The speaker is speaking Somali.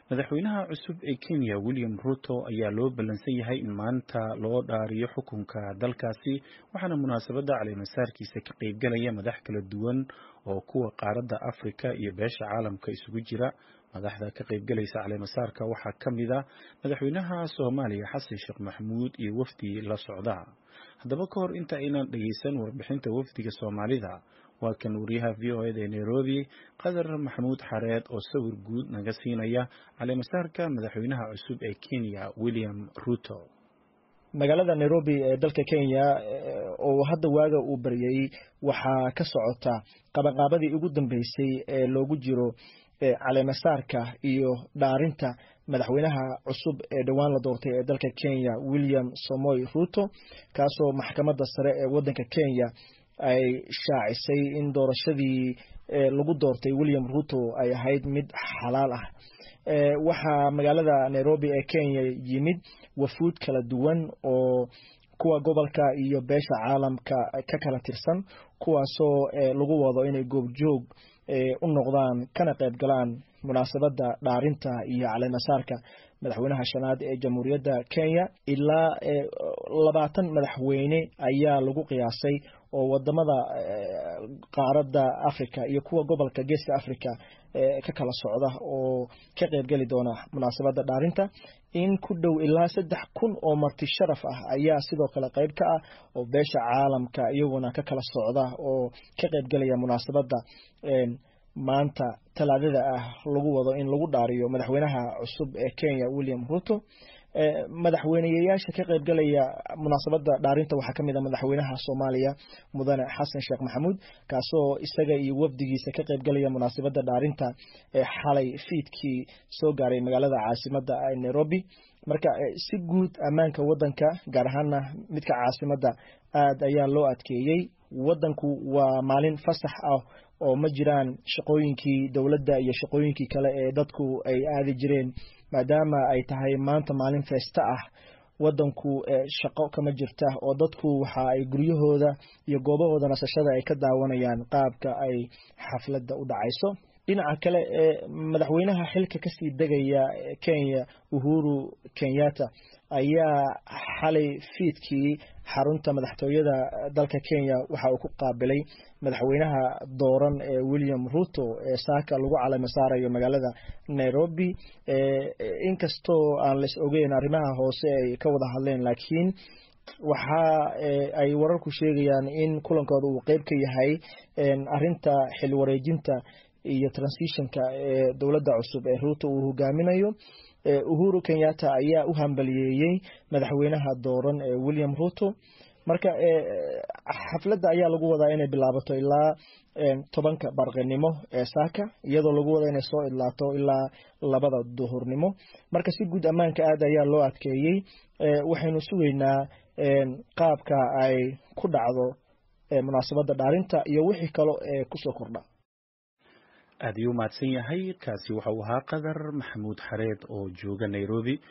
madaxweynaha cusub ee kenya william ruto ayaa loo ballansan yahay in maanta loo dhaariyo xukunka dalkaasi waxaana munaasabadda caleemasaarkiisa ka qaybgalaya madax kala duwan oo kuwa qaaradda afrika iyo beesha caalamka isugu jira madaxda ka qaybgalaysa caleemasaarka waxaa ka mid a madaxweynaha soomaaliya xasan sheekh maxamuud iyo wafdi la socda haddaba ka hor inta aynan dhegeysan warbixinta wafdiga soomaalida waa kan wariyaha v o eda ee nairobi qadar maxamuud xareed oo sawir guud naga siinaya caleemasaarka madaxweynaha cusub ee kenya william ruto magaalada nairobi ee dalka kenya oo hadda waaga uu baryay waxaa ka socota qabanqaabadii ugu dambeysay ee loogu jiro caleemasaarka iyo dhaarinta madaxweynaha cusub ee dhowaan la doortay ee dalka kenya william somoy ruto kaasoo maxkamadda sare ee waddanka kenya ay shaacisay in doorashadii lagu doortay william ruto ay ahayd mid xalaal ah waxaa magaalada nairobi ee kenya yimid wafuud kala duwan oo kuwa gobolka iyo beesha caalamka ka kala tirsan kuwaasoo lagu wado inay goobjoog u noqdaan kana qayb galaan munaasabadda dhaarinta iyo caleemasaarka madaxweynaha shanaad ee jamhuuriyadda kenya ilaa labaatan madaxweyne ayaa lagu qiyaasay oo wadamada qaaradda africa iyo kuwa gobolka geeska africa ka kala socda oo ka qaybgeli doona munaasabadda dhaarinta in ku dhow ilaa saddex kun oo marti sharaf ah ayaa sidoo kale qayb ka ah oo beesha caalamka iyaguna ka kala socda oo ka qaybgelaya munaasabadda maanta talaadada ah lagu wado in lagu dhaariyo madaxweynaha cusub ee kenya william ruto madaxweyneyayaasha ka qaybgalaya munaasabadda dhaarinta waxaa ka mid a madaxweynaha soomaaliya mudane xasan sheekh maxamuud kaasoo isaga iyo wafdigiisa ka qaybgalaya munaasabadda dhaarinta ee xalay fiidkii soo gaaray magaalada caasimadda nairobi marka si guud ammaanka waddanka gaar ahaana midka caasimadda aad ayaa loo adkeeyey waddanku waa maalin fasax ah oo ma jiraan shaqooyinkii dowladda iyo shaqooyinkii kale ee dadku ay aadi jireen maadaama ay tahay maanta maalin feesta ah waddanku shaqo kama jirta oo dadku waxa ay guryahooda iyo goobahooda nasashada ay ka daawanayaan qaabka ay xafladda u dhacayso dhinaca kale ee madaxweynaha xilka kasii degaya kenya uhuru kenyatta ayaa xalay fiidkii xarunta madaxtooyada dalka kenya waxa uu ku qaabilay madaxweynaha dooran ee william ruto ee saaka lagu calamo saarayo magaalada nairobi inkastoo aan las ogeyn arrimaha hoose ay ka wada hadleen laakiin waxa ay wararku sheegayaan in kulankooda uu qeyb ka yahay arinta xil wareejinta iyo transitionka ee dowladda cusub ee ruto uu hogaaminayo uhuru kenyatta ayaa u hambaliyeeyey madaxweynaha dooran ee william ruto marka xafladda ayaa lagu wadaa inay bilaabato ilaa tobanka barqinimo ee saaka iyadoo lagu wada inay soo idlaato ilaa labada duhurnimo marka si guud ammaanka aad ayaa loo adkeeyey waxaynu sugaynaa qaabka ay ku dhacdo munaasabadda dhaarinta iyo wixii kale ee kusoo kordha aad ayuu umahadsan yahay kaasi waxa uu ahaa qadar maxamuud xareed oo jooga nairobi